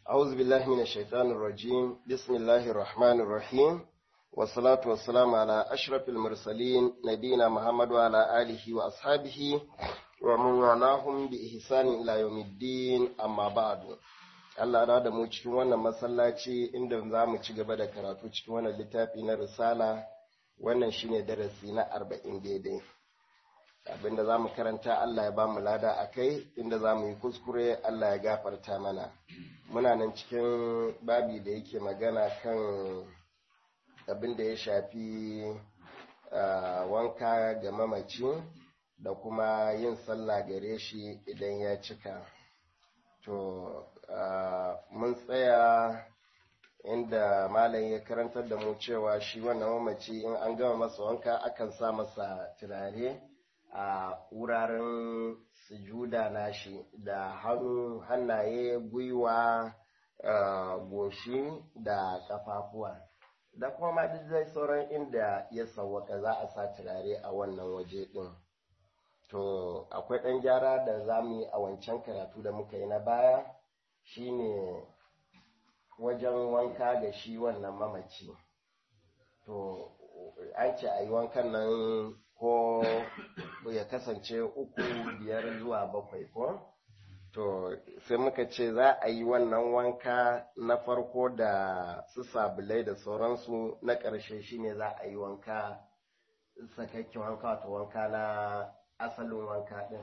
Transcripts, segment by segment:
أعوذ بالله من الشيطان الرجيم بسم الله الرحمن الرحيم والصلاة والسلام على أشرف المرسلين نبينا محمد وعلى آله وأصحابه ومن والاهم بإحسان إلى يوم الدين أما بعد Allah na da mu cikin wannan masallaci inda za mu ci gaba da karatu cikin wannan littafi na risala wannan shine darasi na arba'in daidai abinda za mu karanta Allah ya ba mu lada a kai inda za mu yi kuskure Allah ya gafarta mana muna nan cikin babi da yake magana kan abin da ya shafi wanka ga mamaci da kuma yin sallah gare shi idan ya cika to mun tsaya inda malam ya karantar da mu cewa shi wannan mamaci in an gama masa wanka akan sa masa turare a wuraren sujuda nashi da hannu hannaye gwiwa goshi da kafafuwa da kuma ma duk zai sauran inda ya sauwaka za a sa turare a wannan waje din to akwai ɗan gyara da za mu yi a wancan karatu da muka yi na baya shine wajen wanka da shi wannan mamaci to an ce a yi wankan nan ko ya kasance uku biyar zuwa bakwai ko to sai muka ce za a yi wannan wanka na farko da su sabulai da sauransu na ƙarshe shine za a yi wanka sakakken wanka wato wanka na asalin wanka ɗin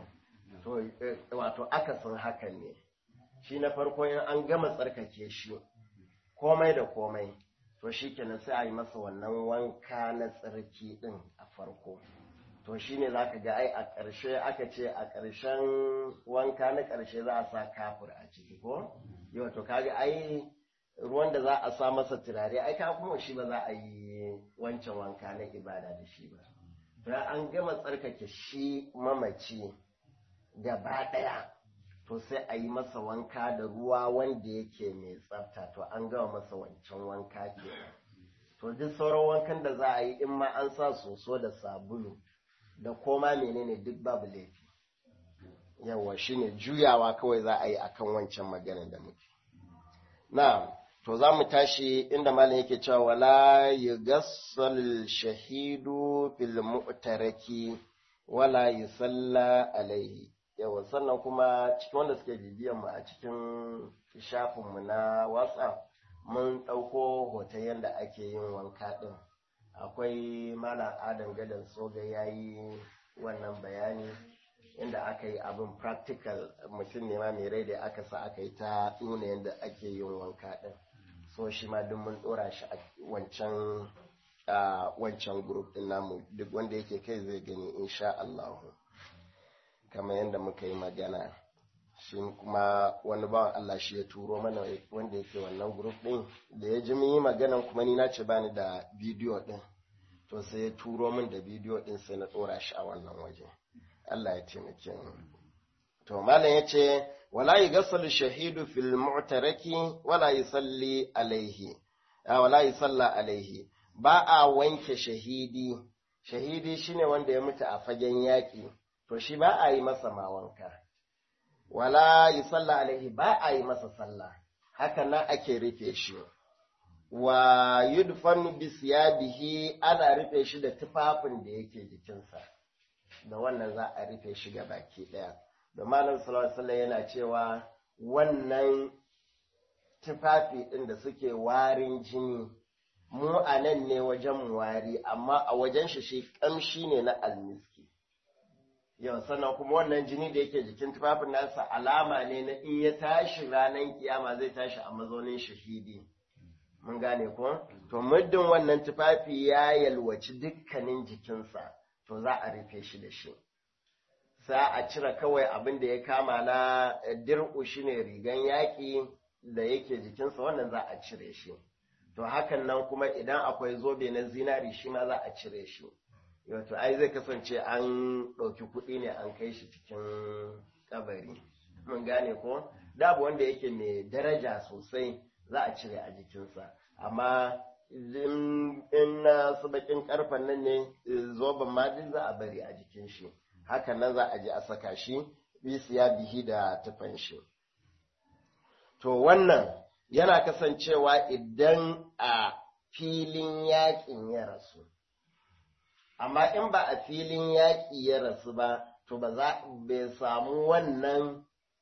to wato akasin hakan ne shi na farko in an gama tsarkake shi komai da komai to shi kenan sai a yi masa wannan wanka na tsarki ɗin a farko to shi ne za ka ga ai a ƙarshe aka ce a ƙarshen wanka na ƙarshe za a sa kafur a ciki ko yau to kaga ai ruwan da za a sa masa turare ai ka kuma shi ba za a yi wancan wanka na ibada da shi ba to an gama tsarkake shi mamaci gaba ɗaya to sai a yi masa wanka da ruwa wanda yake mai tsafta to an gama masa wancan wanka ke to duk sauran wankan da za a yi in ma an sa soso da sabulu da koma menene duk babu laifi yawa shine juyawa kawai za a yi akan wancan magana da muke na to za mu tashi inda malam yake cewa wala yugassal shahidu fil mu'taraki wala yusalla alaihi yawa sannan kuma cikin wanda suke bibiyan mu a cikin shafin mu na WhatsApp mun ɗauko hoton yadda ake yin wanka ɗin akwai malam adam gadon soga ya yi wannan bayani inda aka yi abin practical mutum ne ma mai rai da aka sa aka yi ta nuna yadda ake yin wanka ɗin so shi ma duk mun ɗora shi a wancan wancan group ɗin namu duk wanda yake kai zai gani insha Allah kamar yadda muka yi magana shi kuma wani bawan Allah shi ya turo mana wanda yake wannan group ɗin da ya ji mun yi maganan kuma ni na ce bani da bidiyo ɗin to sai ya turo min da bidiyo ɗin sai na ɗora shi a wannan waje Allah ya taimake mu to malam ya ce wala yughassalu shahidu fil mu'taraki wala yusalli alaihi wala yusalla alaihi ba a wanke shahidi shahidi shine wanda ya mutu a fagen yaƙi to shi ba a yi masa ma wanka wala yi sallah alaihi ba a yi masa sallah haka nan ake rufe shi wa yudfanu bi siyabihi ana rufe shi da tufafin da yake jikinsa da wannan za a rufe shi ga baki daya da malam sallallahu alaihi yana cewa wannan tufafi din da suke warin jini mu a nan ne wajen wari amma a wajen shi shi kamshi ne na almiski yau sannan kuma wannan jini da yake jikin tufafin nasa alama ne na in ya tashi ranar kiyama zai tashi a mazaunin shahidi mun gane ko to muddin wannan tufafi ya yalwaci dukkanin jikinsa to za a rufe shi da shi sa a cire kawai abin da ya kama na dir'u shine rigan yaƙi da yake jikinsa wannan za a cire shi to hakan nan kuma idan akwai zobe na zinari shi ma za a cire shi wato ai zai kasance an ɗauki kuɗi ne an kai shi cikin kabari mun gane ko dabu wanda yake mai daraja sosai za a cire a jikinsa amma in na su bakin karfen nan ne zoben ma duk za a bari a jikin shi hakan nan za a je a saka shi bisiya bihi da tufan shi to wannan yana kasancewa idan a filin yaƙin ya rasu amma in ba a filin yaƙi ya rasu ba to ba za bai samu wannan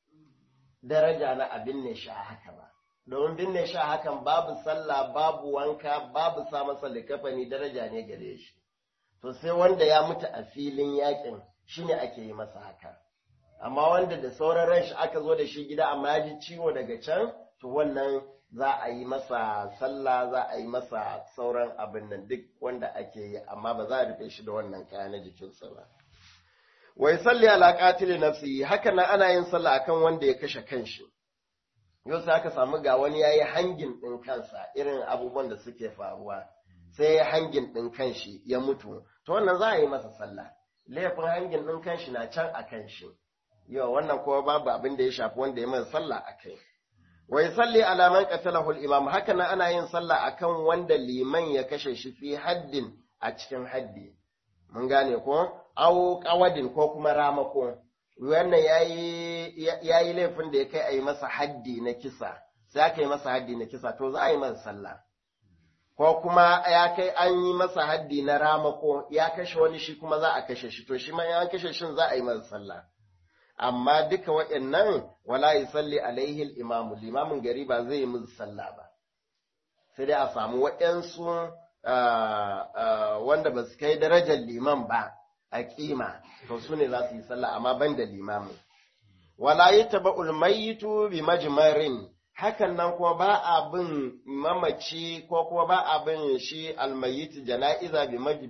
daraja na abin ne shi a haka ba domin binne shi a hakan babu sallah babu wanka babu sa masa likafani daraja ne gare shi to sai wanda ya mutu a filin yakin shine ake yi masa haka amma wanda da sauran ran shi aka zo da shi gida amma ya ji ciwo daga can to wannan za a yi masa sallah za a yi masa sauran abin nan duk wanda ake yi amma ba za a rufe shi da wannan kaya na jikinsa ba wai salli ala qatili nafsi haka nan ana yin sallah akan wanda ya kashe kanshi yau sai aka samu ga wani yayi hangin din kansa irin abubuwan da suke faruwa sai ya hangin din kanshi ya mutu to wannan za a yi masa sallah laifin hangin din kanshi na can a kanshi yau wannan kuma babu abin da ya shafi wanda ya masa sallah akai wai salli ala man qatalahu al-imam haka nan ana yin sallah akan wanda liman ya kashe shi fi haddin a cikin haddi mun gane ko au qawadin ko kuma ramako wannan ya yi laifin da ya kai a yi masa haddi na kisa sai aka yi masa haddi na kisa to za a yi masa sallah ko kuma ya kai an yi masa haddi na ramako ya kashe wani shi kuma za a kashe shi to shi ma ya kashe shin za a yi masa sallah amma duka waɗannan wala yusalli alaihi al-imamu limamin gari ba zai yi musu sallah ba sai dai a samu waɗansu wanda ba su kai darajar liman ba a kima to su ne za su yi sallah amma ban da limamin wala yi taba ulmayitu bi majmarin hakan nan kuma ba a bin mamaci ko kuma ba a bin shi almayit jana'iza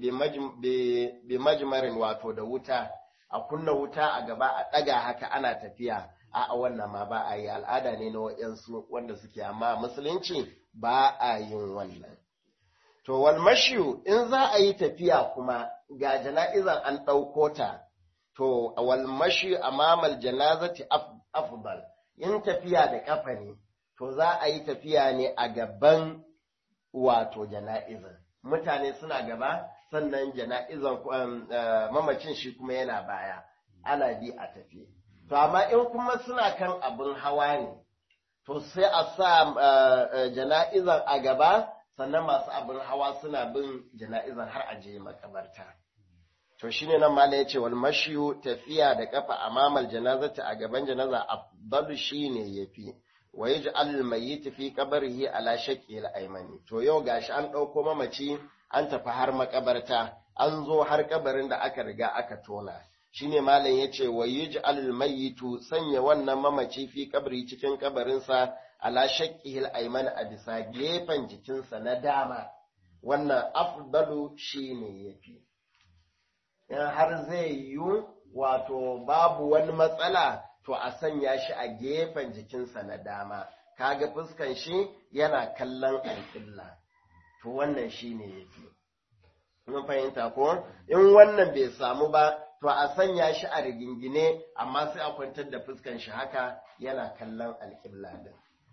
bi majmarin wato da wuta a kunna wuta a gaba a ɗaga haka ana tafiya a wannan ma ba a yi al'ada ne na wa'yansu wanda suke amma musulunci ba a yin wannan To, wal mashiyu in za a yi tafiya kuma ga jana'izan an ɗauko ta, to, wal mashiyu a mamal janazati afdal in tafiya da ƙafa ne, to za a yi tafiya ne a gaban wato jana'izan. Mutane suna gaba, sannan jana'izan mamacin shi kuma yana baya, ana bi a tafi. To, amma in kuma suna kan abin hawa ne, to sai a sa jana'izan a gaba, sannan masu abin hawa suna bin jana'izar har aje makabarta. To shi ne nan mala ya ce wal mashiyu tafiya da kafa a mamal janazata a gaban janaza afdalu shi ne ya fi, wa yi ji'al mai tafi kabarihi ala shaƙi aimani. To yau gashi an ɗauko mamaci an tafi har makabarta, an zo har kabarin da aka riga aka tona. Shi ne malam ya ce wa yi ji'al mayitu sanya wannan mamaci fi kabari cikin kabarinsa ala shakkihil aiman a bisa gefen jikinsa na dama wannan afdalu shine yafi in har zai yiwu wato babu wani matsala to a sanya shi a gefen jikinsa na dama kaga fuskan shi yana kallon alƙilla to wannan shine yafi mun fahimta ko in wannan bai samu ba to a sanya shi a rigingine amma sai a kwantar da fuskan shi haka yana kallon alƙibla din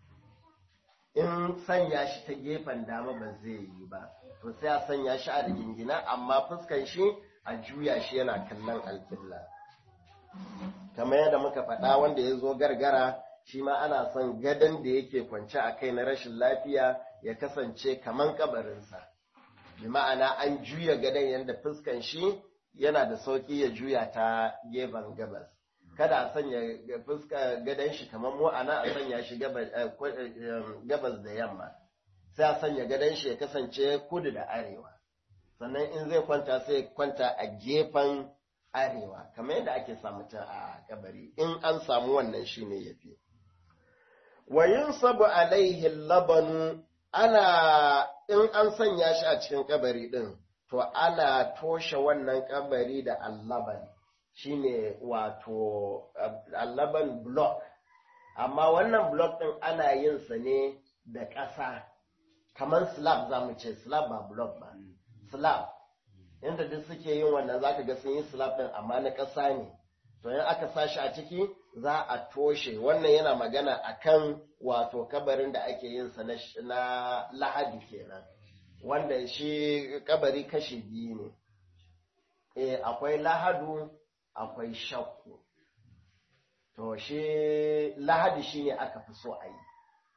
in sanya shi ta gefen dama ba zai yi ba to sai a sanya shi a rigingina amma fuskan shi a juya shi yana kallon alƙibla kamar yadda muka faɗa wanda ya zo gargara shi ma ana son gadon da yake kwance a kai na rashin lafiya ya kasance kaman kabarinsa bi ma'ana an juya gadon yadda fuskan shi yana da sauƙi ya juya ta gefen gabas kada a sanya fuska gadon shi kamar mu ana a sanya shi gabas da yamma sai a sanya gadon shi ya kasance kudu da arewa sannan in zai kwanta sai kwanta a gefen arewa kamar yadda ake samu ta a kabari in an samu wannan shine yafi wa yunsabu alaihi labanu ana in an sanya shi a cikin kabari din to ana toshe wannan kabari da allaban shine wato allaban block amma wannan block din ana yin sa ne da ƙasa kamar slab za mu ce slab ba block ba slab inda duk suke yin wannan zaka ga sun yi slab din amma na ƙasa ne to in aka sashi a ciki za a toshe wannan yana magana akan wato kabarin da ake yin sa na lahadi kenan wanda shi kabari kashi biyu ne eh akwai lahadu akwai shakku to shi lahadi shine aka fi so a yi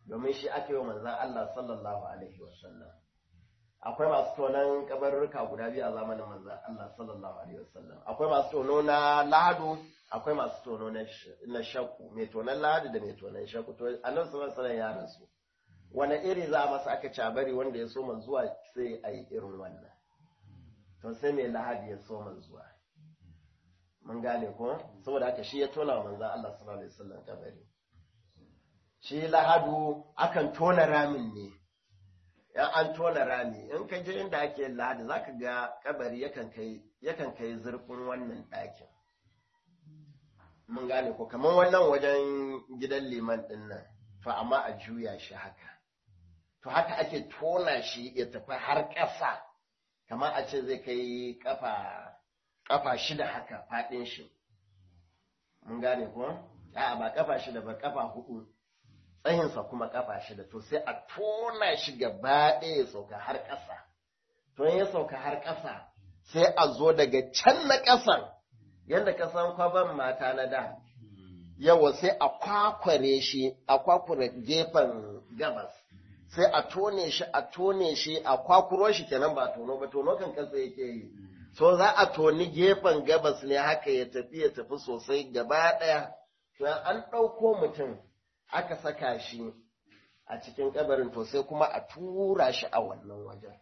domin shi ake yi manzan Allah sallallahu alaihi wasallam akwai masu tonon kabarurruka guda biyu a zamanin manzan Allah sallallahu alaihi wasallam akwai masu tono na lahadu akwai masu tono na shakku mai tonon lahadu da mai tonon shakku to annabi sallallahu alaihi ya rasu wani iri za a masa aka cabari wanda ya soma zuwa sai a yi irin wannan to sai mai lahadi ya soma zuwa mun gane ko saboda haka shi ya tona wa manzan Allah sallallahu alaihi wasallam kabari shi lahadu akan tona ramin ne yan an tona rami in ka je inda ake lahadi zaka ga kabari yakan kai yakan kai zurfin wannan ɗakin mun gane ko kamar wannan wajen gidan liman din nan to amma a juya shi haka to haka ake tona shi ya tafi har ƙasa kamar a ce zai kai kafa kafa shida haka faɗin shi mun gane ko a'a ba kafa shida ba kafa hudu tsayinsa kuma kafa shida to sai a tona shi gaba ɗaya ya sauka har ƙasa to ya sauka har ƙasa sai a zo daga can na ƙasan yadda kasan kwaban mata na da yawa sai a kwakware shi a kwakware gefen gabas sai a tone shi a tone shi a kwakuro shi kenan ba tono ba tono kan kasa yake yi so za a toni gefen gabas ne haka ya tafi ya tafi sosai gaba ɗaya to an ɗauko mutum aka saka shi a cikin kabarin to sai kuma a tura shi a wannan wajen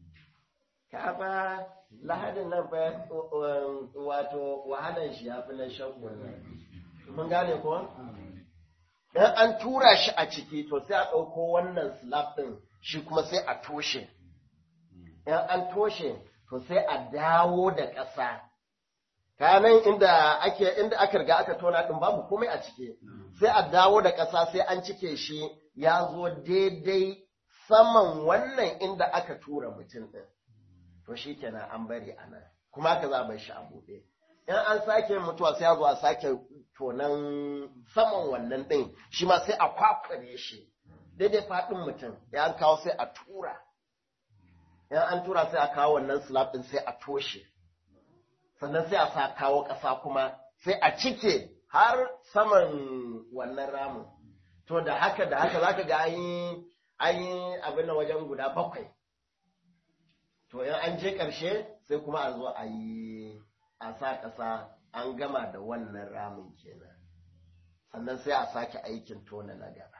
kafa lahadin nan fa wato wahalan shi ya fi na shagun nan mun gane ko dan an tura shi a ciki to sai a ɗauko wannan slab ɗin shi kuma sai a toshe in an toshe to sai a dawo da ƙasa kanan inda ake inda aka riga aka tona ɗin babu komai a ciki sai a dawo da ƙasa sai an cike shi ya zo daidai saman wannan inda aka tura mutum ɗin to shi kenan an bari a nan kuma aka za a bar shi a buɗe in an sake mutuwa sai a zo a sake tonan saman wannan ɗin shi ma sai a kwakware shi daidai faɗin mutum ya an kawo sai a tura in an tura sai a kawo wannan slab ɗin sai a toshe sannan sai a sa kawo ƙasa kuma sai a cike har saman wannan ramin to da haka da haka zaka ga an yi an yi abin da wajen guda bakwai to in an je ƙarshe sai kuma a zo a yi a sa ƙasa an gama da wannan ramin kenan sannan sai a sake aikin tona na gaba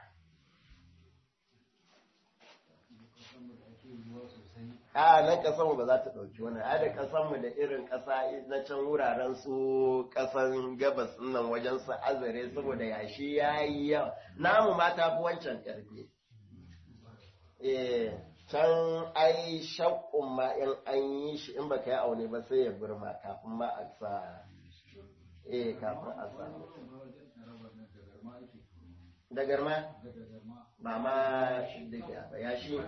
a nan ƙasarmu ba za ta ɗauki wannan a da ƙasarmu da irin ƙasa na can wuraren su ƙasan gabas nan wajen su azare saboda yashi ya yi yawa namu ma ta fi wancan ƙarfi eh can ai shakkun ma in an yi shi in baka yi aune ba sai ya burma kafin ma a sa eh kafin a sa da garma ba ma diga ba ya shi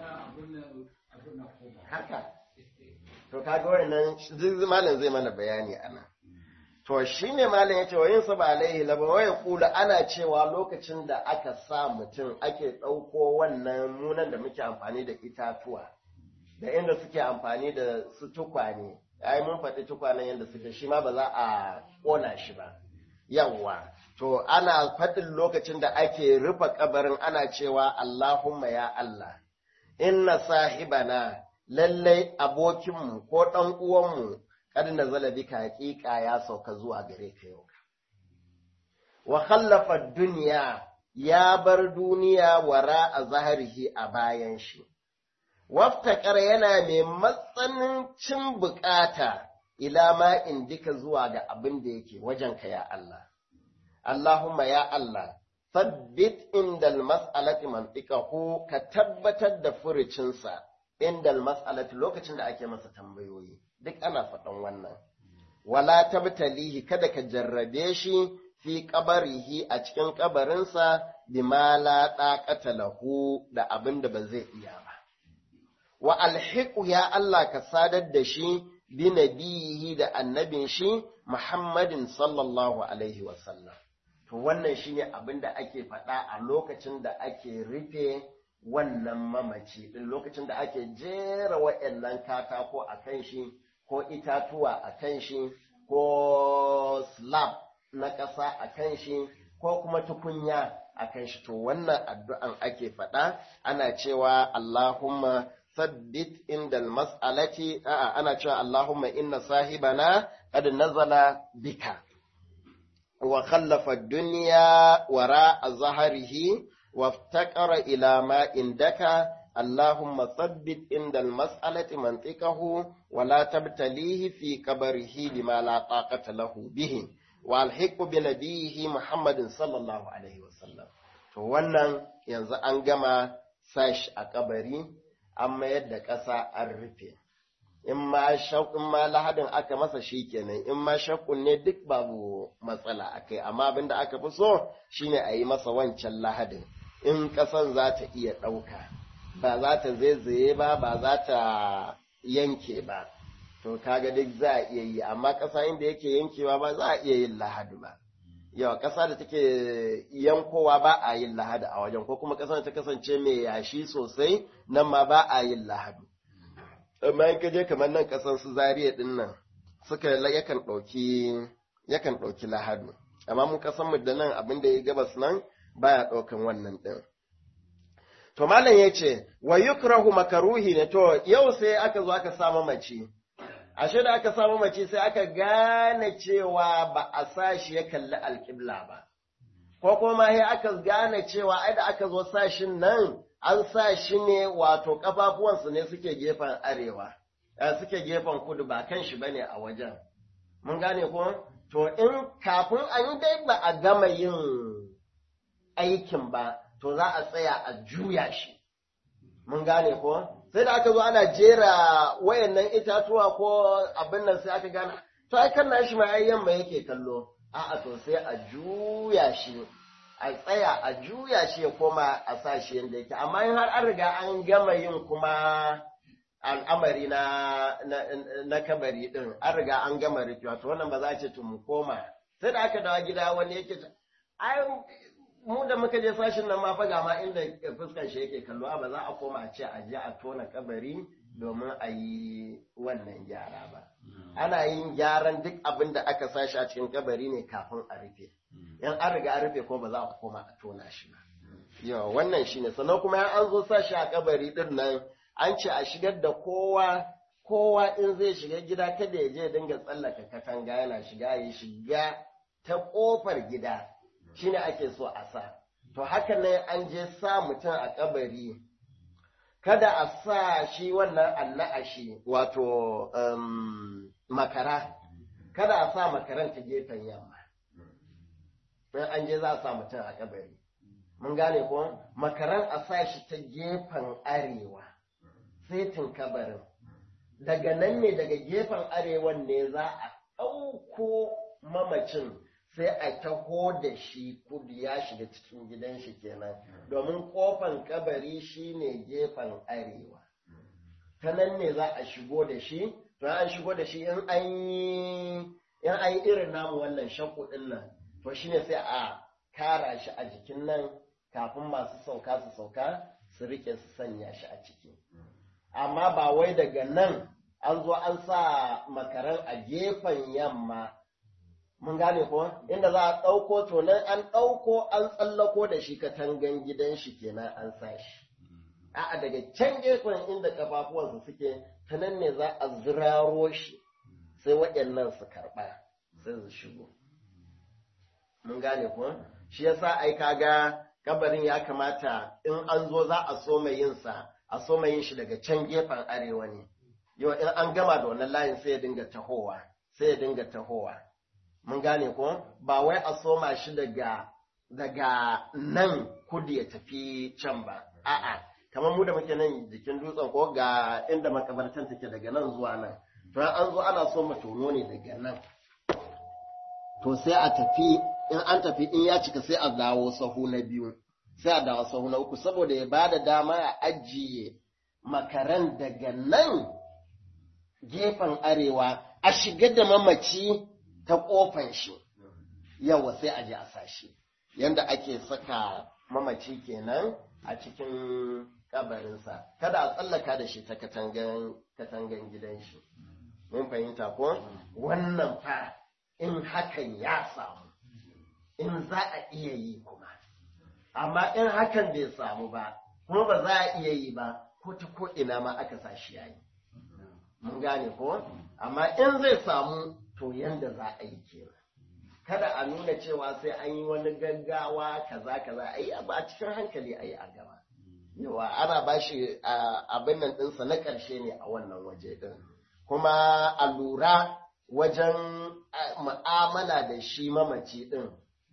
haka to kaga wannan zai malam zai mana bayani ana to shine malam yace wa yinsa ba alaihi laba wa kula ana cewa lokacin da aka sa mutum ake ɗauko wannan munan da muke amfani da itatuwa da inda suke amfani da su tukwane ai mun faɗi tukwanen yadda suke shi ma ba za a ƙona shi ba yawwa to ana faɗin lokacin da ake rufe kabarin ana cewa Allahumma ya Allah inna sahibana lallai abokinmu ko ɗan uwanmu kad nazala bika haƙiƙa ya sauka zuwa gare ka yau wa khallafa duniya ya bar duniya wara a zaharihi a bayan shi waftakar yana mai matsanancin bukata ila ma indika zuwa ga abin da yake wajenka ya Allah Allahumma ya Allah sabbit indal mas'alati mantiqahu ka tabbatar da furucinsa indal mas'alati lokacin da ake masa tambayoyi duk ana faɗan wannan wala tabtalihi kada ka jarrabe shi fi qabarihi a cikin kabarinsa bima la taqata lahu da abin da ba zai iya ba wa alhiqu ya Allah ka sadar da shi bi nabiyihi da annabin shi Muhammadin sallallahu alaihi wa sallam to wannan shine abin da ake faɗa a lokacin da ake rufe wannan mamaci din lokacin da ake jera waɗannan katako a kan shi ko itatuwa a kan shi ko slab na ƙasa a kan shi ko kuma tukunya akan shi to wannan addu'an ake faɗa ana cewa Allahumma sabbit indal mas'alati a'a ana cewa Allahumma inna sahibana qad nazala bika wa khallafa ad-dunya wara zahrihi وافتقر إلى ما عندك اللهم ثبت عند المسألة منطقه ولا تبتليه في قبره بما لا طاقة له به والحق بنبيه محمد صلى الله عليه وسلم to wannan yanzu an gama sashi a kabari an mayar da ƙasa an rufe in ma in ma lahadin aka masa shi kenan in ma shakkun ne duk babu matsala akai amma abinda aka fi so shine a yi masa wancan lahadin in ƙasan za ta iya ɗauka ba za ta zaizaye ba ba za ta yanke ba to kaga duk za a iya yi amma ƙasa inda yake yankewa ba za a iya yin lahadi ba yawa ƙasa da take yankowa ba a yin lahadi a wajen ko kuma ƙasa ta kasance mai yashi sosai nan ma ba a yin lahadi amma in ka je kamar nan ƙasan su zariya ɗin nan suka yakan ɗauki yakan ɗauki lahadi amma mun ƙasan mu da nan abin da ya gabas nan baya ɗaukan wannan ɗin. To malam ya ce, wa yukrahu makaruhi ne, to yau sai aka zo aka samu mace, ashe da aka samu mace sai aka gane cewa ba a sa shi ya kalli alƙibla ba, ko kuma ya aka gane cewa ai da aka zo sashin nan an sa shi ne wato ƙafafuwansu ne suke gefen arewa, suke gefen kudu ba kan shi bane a wajen. Mun gane ko? To in kafin an yi dai ba a gama yin aikin ba, to za a tsaya a juya shi. Mun gane ko? Sai da aka zo ana jera wayannan itatuwa ko abin nan sai aka gane, to ai kan nashi ma ai yamma yake kallo. A'a to sai a juya shi, a tsaya a juya shi ya koma a sa shi yadda yake. Amma in har an riga an gama yin kuma al'amari na, na, kabari ɗin, an riga an gama rikewa, to wannan ba za a ce to mu koma. Sai da aka dawo gida wani yake ai mu da muka je sashin nan ma fa ga ma inda fuskar shi yake kallo ba za a koma a ce a je a tona kabari domin a yi wannan gyara ba ana yin gyaran duk abin da aka sashi a cikin kabari ne kafin a rufe in an riga an rufe ko ba za a koma a tona shi ba yawa wannan shine sannan kuma yan an zo sashi a kabari din nan an ce a shigar da kowa kowa in zai shiga gida kada ya je dinga tsallaka katanga yana shiga ya shiga ta kofar gida shine ake so a sa to haka ne an je sa mutum a kabari kada a sa shi wannan anna'ashi wato um, makara kada a sa makaran ta gefen yamma in an je za a sa mutum a kabari mun gane ko makaran a sa shi ta gefen arewa setin kabarin daga nan ne daga gefen arewan ne za a ɗauko mamacin sai a taho da shi kudu ya shiga cikin gidan shi kenan domin kofan kabari shine gefen arewa ta nan ne za a shigo da shi to an shigo da shi in an yi in an yi irin namu wannan shakku din nan to shine sai a kara shi a jikin nan kafin masu sauka su sauka su rike su sanya shi a ciki amma ba wai daga nan an zo an sa makaran a gefen yamma mun gane ko inda za a ɗauko to nan an ɗauko an tsallako da shi katangan gidan shi kenan an sa shi a'a daga can gefen inda kafafuwansa suke ta nan ne za a ziraro shi sai waɗannan su karɓa sai su shigo mun gane ko shi yasa ai kaga kabarin ya kamata in an zo za a so mai yin sa a so mai yin shi daga can gefen arewa ne yau in an gama da wannan layin sai ya dinga tahowa sai ya dinga tahowa mun gane ko ba wai a soma shi daga daga nan kudu ya tafi can ba a'a kamar mu da muke nan jikin dutsen ko ga inda makabartan take daga nan zuwa nan to an zo ana so mu tono ne daga nan to sai a tafi in an tafi in ya cika sai a dawo sahu na biyu sai a dawo sahu na uku saboda ya bada dama a ajiye makaran daga nan gefen arewa a shiga da mamaci ta ƙofan shi yawa sai a je a sashi yanda ake saka mamaci kenan a cikin kabarinsa kada a tsallaka da shi ta katangan gidan shi mun fahimta ko wannan fa in hakan ya samu in za a iya yi kuma amma in hakan bai samu ba kuma ba za a iya yi ba ko ta ko ina ma aka sa shi yayi mun gane ko amma in zai samu to yanda za a yi kenan kada a nuna cewa sai an yi wani gaggawa kaza kaza ai ba cikin hankali ai a gaba yawa ana ba shi abin nan ɗinsa na ƙarshe ne a wannan waje ɗin kuma a lura wajen mu'amala da shi mamaci ɗin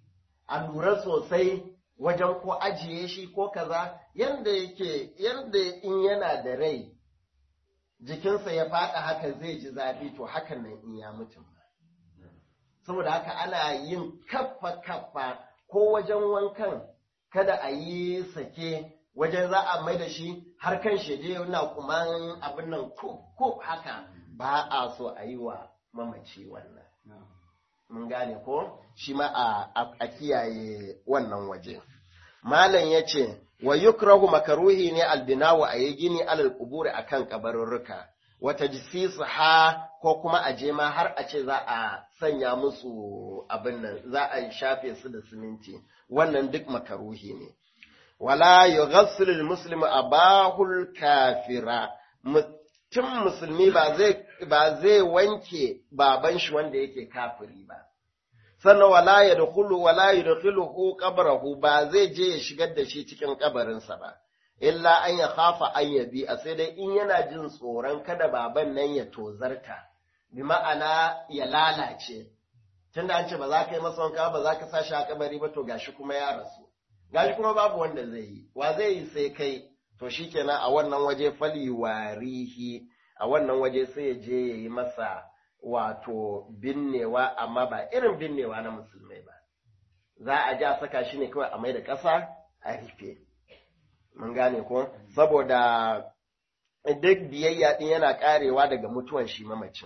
a lura sosai wajen ko ajiye shi ko kaza yadda yake yadda in yana da rai jikinsa ya faɗa haka zai ji zafi to hakan nan in ya mutum saboda haka ana yin kaffa kaffa ko wajen wankan kada a yi sake wajen za a mai da shi har kan shede yana kuman abin nan ko haka ba a so a yi wa mamaci wannan mun gane ko shi ma a kiyaye wannan waje malam ya ce wa yukrahu makaruhi ne albinawa a yi gini alal kuburi akan kabarurruka wata jisisu ha ko kuma a je ma har a ce za a sanya musu abin nan za a shafe su da siminti wannan duk makaruhi ne wala yughassil almuslimu abahul kafira mutum musulmi ba zai ba zai wanke baban shi wanda yake kafiri ba sannan wala yadkhulu wala yadkhuluhu qabrahu ba zai je ya shigar da shi cikin kabarinsa ba illa an ya khafa an yabi a sai dai in yana jin tsoron kada baban nan ya tozarta bi ma'ana ya lalace tunda an ce ba za ka yi masa wanka ba za ka sa shi a kabari ba to gashi kuma ya rasu gashi kuma babu wanda zai yi wa zai yi sai kai to shikenan a wannan waje fali warihi a wannan waje sai ya je ya yi masa wato binnewa amma ba irin binnewa na musulmai ba za a ja saka shi ne kawai a mai da ƙasa a rufe mun gane ko saboda duk biyayya din yana karewa daga mutuwan shi mamacin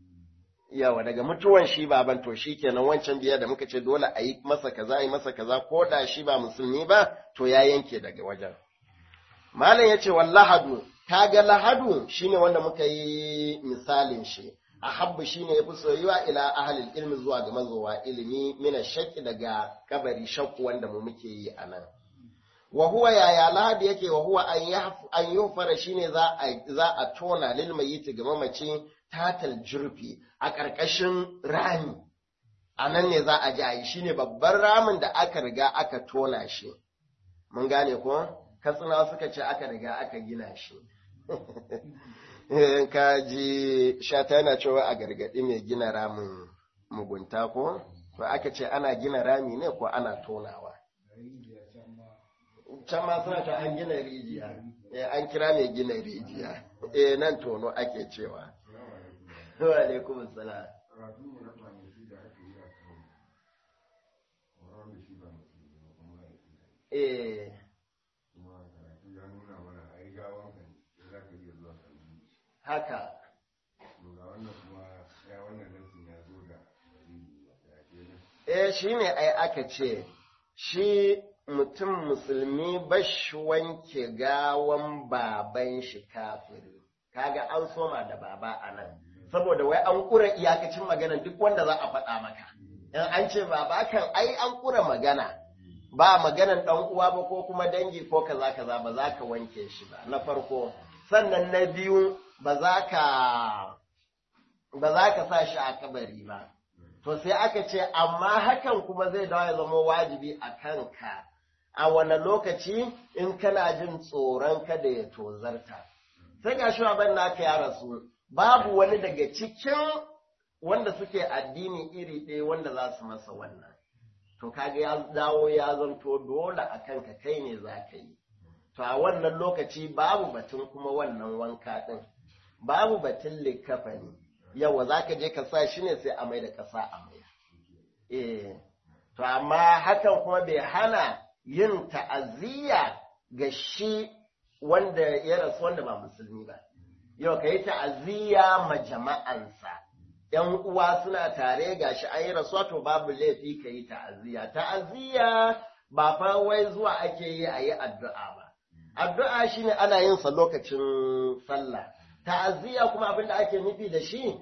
yawa daga mutuwan shi baban to shi kenan wancan biya da muka ce dole a yi masa kaza a yi masa kaza ko da shi ba musulmi ba to ya yanke daga wajen malam ya ce wallahadu kaga lahadu shine wanda muka yi misalin shi ahabbu shine yafi soyuwa ila ahlil ilmi zuwa ga mazowa ilimi mina shakki daga kabari shakku wanda mu muke yi anan wa huwa yaya lahadi yake wa huwa an yufara shine za a za a tona lil mayyit ga mamaci tatal jurfi a ƙarƙashin rami a nan ne za a ji a yi shine babban ramin da aka riga aka tona shi mun gane ko katsina suka ce aka riga aka gina shi ka ji shata yana cewa a gargaɗi mai gina ramin mugunta ko to aka ce ana gina rami ne ko ana tonawa can ma suna ta an gina rijiya an kira mai gina rijiya eh nan tono ake cewa wa alaikum salam eh haka eh shi ne ai aka ce shi mutum musulmi bashi wanke gawan baban shi kafiri kaga an soma da baba a nan saboda wai an kura iyakacin magana duk wanda za a faɗa maka in an ce baba kan ai an kura magana ba maganan ɗan uwa ba ko kuma dangi ko kaza kaza ba za ka wanke shi ba na farko sannan na biyu ba za ka ba za ka sa shi a kabari ba to sai aka ce amma hakan kuma zai dawo ya zama wajibi a kanka a wani lokaci in kana jin tsoron kada ya tozarta sai ga shi ban naka ya rasu babu wani daga cikin wanda suke addini iri ɗaya wanda za su masa wannan to kaga ya dawo ya zanto dole a kanka kai ne za ka yi to a wannan lokaci babu batun kuma wannan wanka ɗin babu batun likafani yawa za ka je ka sa shi ne sai a mai da ƙasa a mai eh to amma hakan kuma bai hana yin ta'aziyya ga shi wanda ya rasu wanda ba musulmi ba yau ka yi ta'aziyya ma jama'ansa ‘yan uwa suna tare ga shi an yi rasuwa to babu laifi ka yi ta'aziyya ta'aziyya ba fa wai zuwa ake yi a yi addu'a ba addu'a shine ana yin sa lokacin sallah ta'aziyya kuma abin da ake nufi da shi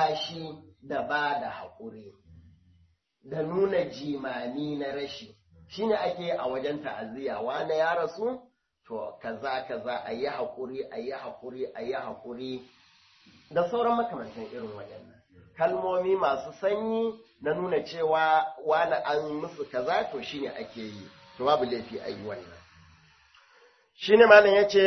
rarrashi da ba da haƙuri da nuna jimami na rashi shine ake a wajen ta'aziyya wani ya rasu to kaza kaza a yi haƙuri a yi haƙuri a yi haƙuri da sauran makamantan irin waɗannan kalmomi masu sanyi na nuna cewa wani an musu kaza to shine ake yi to babu laifi a yi wannan shine malam yace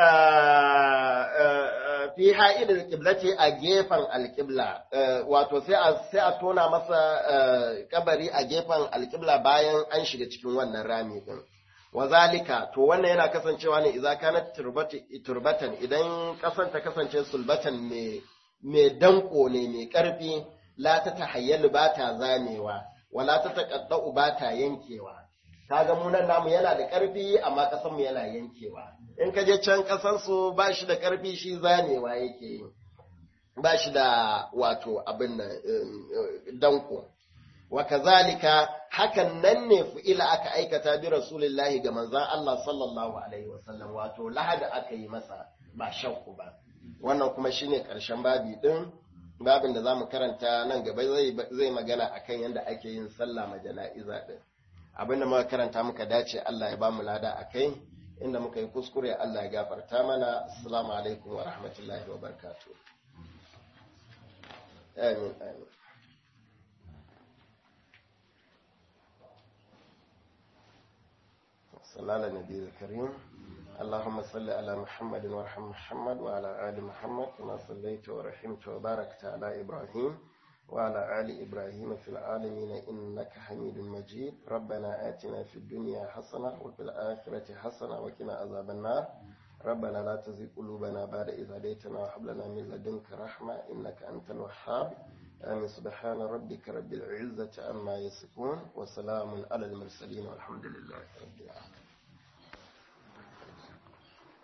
fi ha'idul qiblati a gefen alqibla wato sai a sai a tona masa kabari a gefen alqibla bayan an shiga cikin wannan rami din wazalika to wannan yana kasancewa ne idza kanat turbatan idan kasan ta kasance sulbatan mai mai danko ne mai karfi la ta tahayyalu ba ta zamewa wala ta taqaddau ba ta yankewa kaga mu nan namu yana da karfi amma kasan mu yana yankewa in ka je can kasan su ba shi da karfi shi zamewa yake yi ba shi da wato abin nan danko wa kazalika hakan nan ne fu'ila aka aikata bi rasulillahi ga manzon Allah sallallahu alaihi wasallam wato lahada aka yi masa ba shakku ba wannan kuma shine karshen babi din babin da zamu karanta nan gaba zai zai magana akan yadda ake yin sallah ma jana'iza din abin da muka karanta muka dace Allah ya bamu lada akai inda muka yi kuskure Allah ya gafarta mana assalamu alaikum wa rahmatullahi wa barakatuh amin amin صلى على النبي الكريم اللهم صل على محمد وارحم محمد وعلى آل محمد كما صليت ورحمت وباركت على إبراهيم وعلى آل إبراهيم في العالمين إنك حميد مجيد ربنا آتنا في الدنيا حسنة وفي الآخرة حسنة وقنا عذاب النار ربنا لا تزغ قلوبنا بعد إذ هديتنا وهب لنا من لدنك رحمة إنك أنت الوهاب آمين سبحان ربك رب العزة عما يصفون وسلام على المرسلين والحمد لله رب العالمين